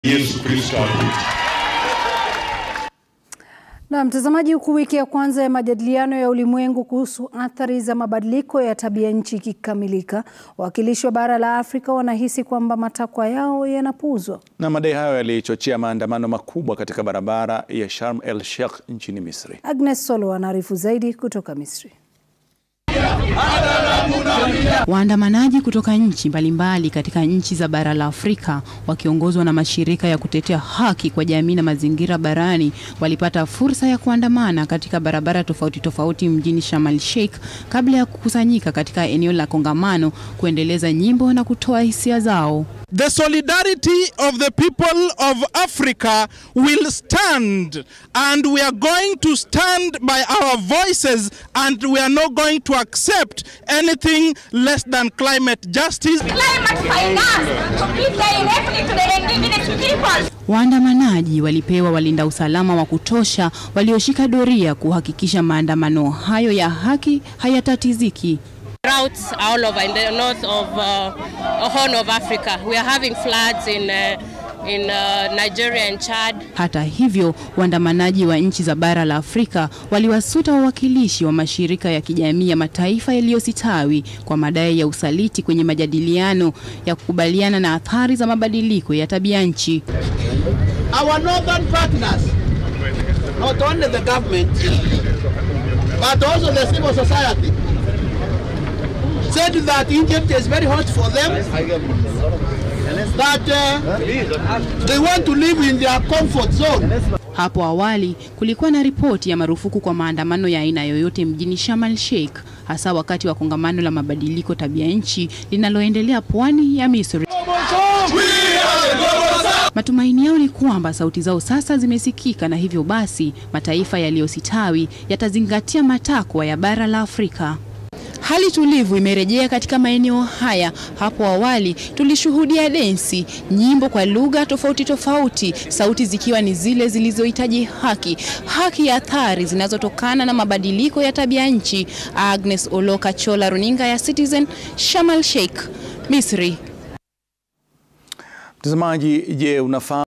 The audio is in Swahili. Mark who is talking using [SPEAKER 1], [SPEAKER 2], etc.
[SPEAKER 1] Yesu Kristo akuja.
[SPEAKER 2] Na mtazamaji, huku wiki ya kwanza ya majadiliano ya ulimwengu kuhusu athari za mabadiliko ya tabia nchi ikikamilika, wawakilishi wa bara la Afrika wanahisi kwamba matakwa yao yanapuuzwa.
[SPEAKER 3] Na madai hayo yalichochea maandamano makubwa katika barabara ya Sharm el Sheikh nchini Misri.
[SPEAKER 2] Agnes Solo anaarifu zaidi kutoka Misri.
[SPEAKER 4] Waandamanaji kutoka nchi mbalimbali katika nchi za bara la Afrika wakiongozwa na mashirika ya kutetea haki kwa jamii na mazingira barani walipata fursa ya kuandamana katika barabara tofauti tofauti mjini Sharm el Sheikh kabla ya kukusanyika katika eneo la kongamano kuendeleza nyimbo na kutoa hisia zao.
[SPEAKER 5] The solidarity of the people of Africa will stand and we are going to stand by our voices and we are not going to accept anything less than climate justice.
[SPEAKER 6] Climate finance to give directly to the indigenous peoples.
[SPEAKER 4] Waandamanaji walipewa walinda usalama wa kutosha walioshika doria kuhakikisha maandamano hayo ya haki hayatatiziki.
[SPEAKER 7] Droughts all over in the north of uh, Horn of Africa. We are having floods in uh, in uh, Nigeria and Chad.
[SPEAKER 4] Hata hivyo, waandamanaji wa nchi za bara la Afrika waliwasuta wawakilishi wa mashirika ya kijamii ya mataifa yaliyositawi kwa madai ya usaliti kwenye majadiliano ya kukubaliana na athari za mabadiliko ya tabia nchi.
[SPEAKER 8] Our northern partners, not only the government, but also the civil society, said that Egypt is very hot for them, that uh, they want to live in their comfort zone.
[SPEAKER 4] Hapo awali kulikuwa na ripoti ya marufuku kwa maandamano ya aina yoyote mjini Sharm el Sheikh, hasa wakati wa kongamano la mabadiliko tabia nchi linaloendelea pwani ya Misri. Matumaini yao ni kwamba sauti zao sasa zimesikika na hivyo basi mataifa yaliyositawi yatazingatia matakwa ya bara la Afrika. Hali tulivu imerejea katika maeneo haya. Hapo awali tulishuhudia densi, nyimbo kwa lugha tofauti tofauti, sauti zikiwa ni zile zilizohitaji haki, haki ya athari zinazotokana na mabadiliko ya tabia nchi. Agnes Oloka Chola, runinga ya Citizen, Sharm el Sheikh, Misri.
[SPEAKER 3] Mtazamaji, je, unafahamu